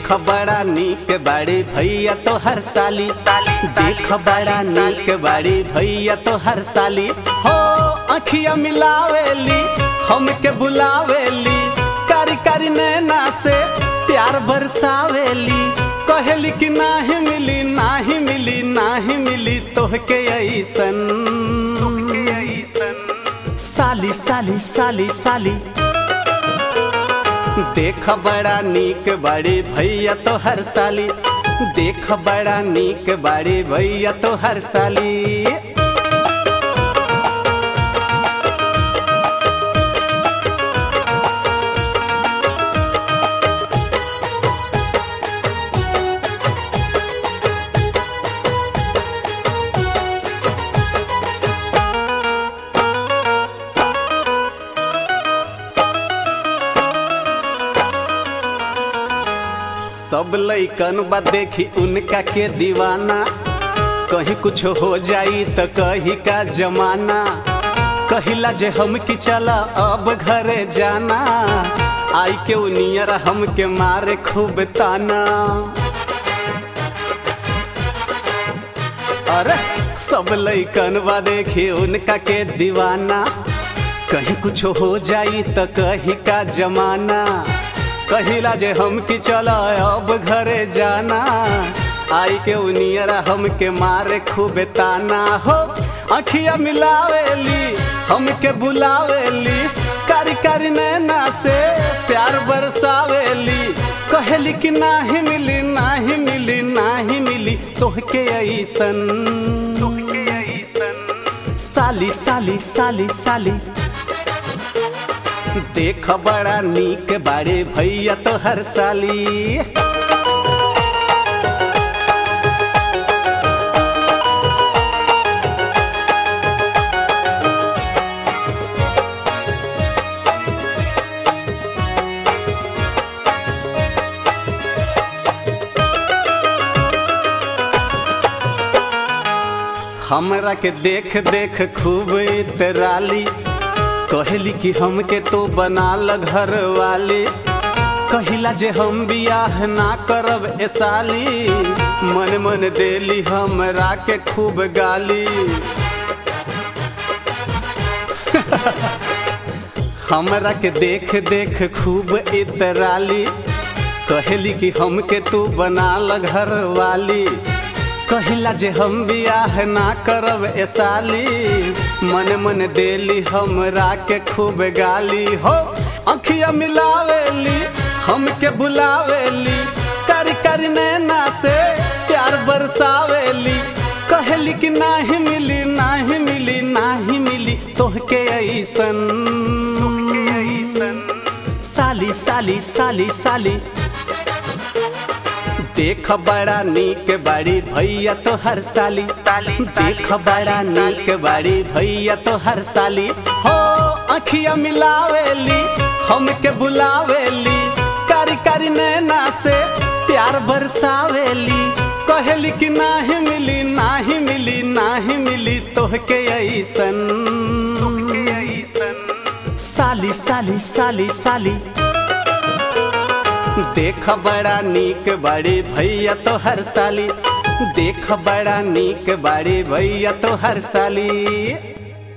देख बड़ा नीक बाड़ी भैया तो हर साली देख बड़ा नीक बाड़ी भैया तो हर साली हो अखिया मिलावेली हमके बुलावेली कारी कारी नैना से प्यार बरसावेली कहेली कि नाही मिली नाही मिली नाही मिली तोहके ऐसन साली साली साली साली देख बड़ा नीक बाड़ी भैया तो हर साली देख बड़ा नीक बाड़ी भैया तो हर साली सब लैकन बा देखी उनका के दीवाना कहीं कुछ हो जाई तो कही का जमाना कहिला जे हम की चला अब घरे जाना आई के उनियर हम के मारे खूब ताना अरे सब लैकन बा देखी उनका के दीवाना कहीं कुछ हो जाई तो कही का जमाना कहिला जे हम की चला अब घरे जाना आई के उनियरा हम के मारे खूब ताना हो अखिया मिलावेली हमके बुलावेली कारी कारी नैना से प्यार बरसावेली कहली कि नाही मिली नाही मिली नाही मिली तोहके ऐसन साली साली साली साली देख बड़ा नीक बाड़े भैया तो हर साली हमरा के देख देख खूब इतराली कहली कि हमके तो बना ल घर वाली कहिला जे हम बियाह ना करब ए साली मन मन देली हमरा के खूब गाली हमरा के देख देख खूब इतराली कहली कि हमके तू बना ल घर वाली कहिला जे हम बियाह ना करब ए साली मन मन देली हमरा के खूब गाली हो अखिया मिलावेली हमके बुलावेली कारी कारी नैना से प्यार बरसावेली कहली कि नाही मिली नाही मिली नाही मिली तोहके ऐसन साली साली साली साली देख बड़ा नीक बाड़ी भैया तो हर साली देख बड़ा नीक बाड़ी भैया तो हर साली हो अखिया मिलावेली हमके बुलावेली कारी कारी नैना से प्यार बरसावेली कहली कि नाही मिली नाही मिली नाही मिली तोहके ऐसन साली साली साली साली देख बड़ा नीक बाड़ी भैया तो हर साली देख बड़ा नीक बाड़ी भैया तो हर साली